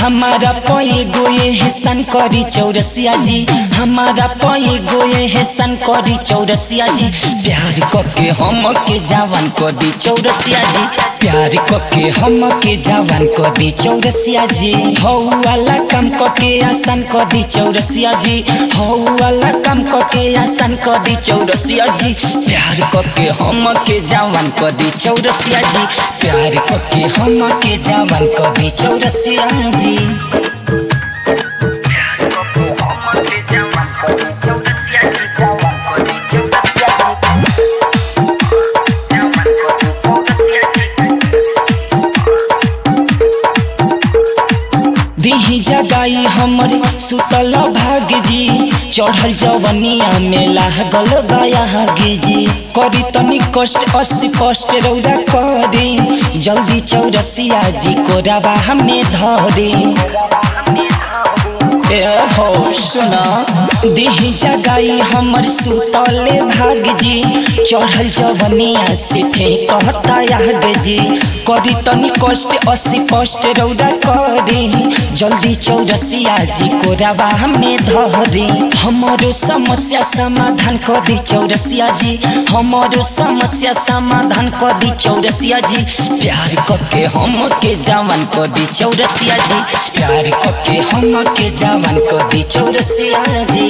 हमारा पये गोये हेसन करी चौरसिया जी हमारा पये गोये हेसन करी चौरसिया जी प्यार कके हम के जवान कर दी चौरसिया जी प्यार कके हम के जवान कर दी चौरसिया जी हौ वाला काम कके आसान कर दी चौरसिया जी हौ वाला काम कके आसान कर दी चौरसिया जी प्यार कके हम के जवान कर दी चौरसिया जी प्यार कके हम के जवान कर दी चौरसिया जी दिही जगाई हमर सुतल भाग जी चढ़ल जवनिया में लागल बयागी जी करी तनी कष्ट अस्सी कष्ट रौदा करी जल्दी चौरसिया जी को रवा हमें धरी ए हो सुना देही जगाई हमर सुतले भाग जी चढ़ल जवनिया से कहता याग जी करी तनी कष्ट अस्सी कष्ट रौदा करी जल्दी चौरसिया जी को रवा हमें धरी हमारो समस्या समाधान कर दी चौरसिया जी हमारो समस्या समाधान कर दी चौरसिया जी प्यार करके हम के जवान कर दी चौरसिया जी प्यार करके हम के जवान कर दी चौरसिया जी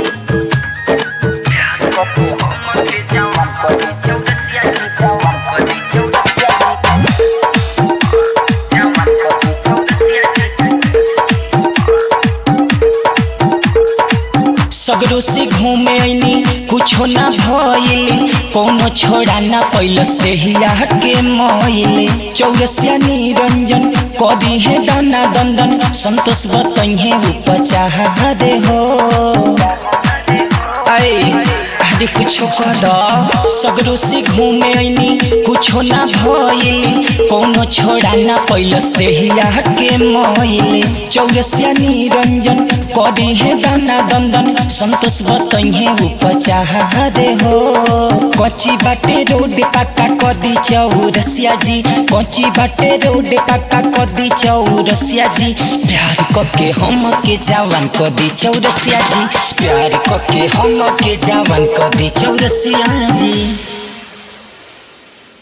सगरो से घूमे ऐनी कुछो ना भइली कोनो छोड़ा ना पैलस देहिया के मइले चौरसिया निरंजन कदी है दाना दंदन संतोष बतइहे उपचाह दे हो ऐ अरे कुछो कद सगरो से घूमे ऐनी कुछो ना भइली कोनो छोड़ा ना पैलस देहिया के मइले चौरसिया निरंजन कदी है दाना दंदन संतोष बतइहे उपचाह दे हो कच्ची बाटे रोड पक्का कदी चौरसिया जी कच्ची बाटे रोड पक्का कदी चौरसिया जी प्यार कके हम के जवान कदी चौरसिया जी प्यार कके हम के जवान कदी चौरसिया जी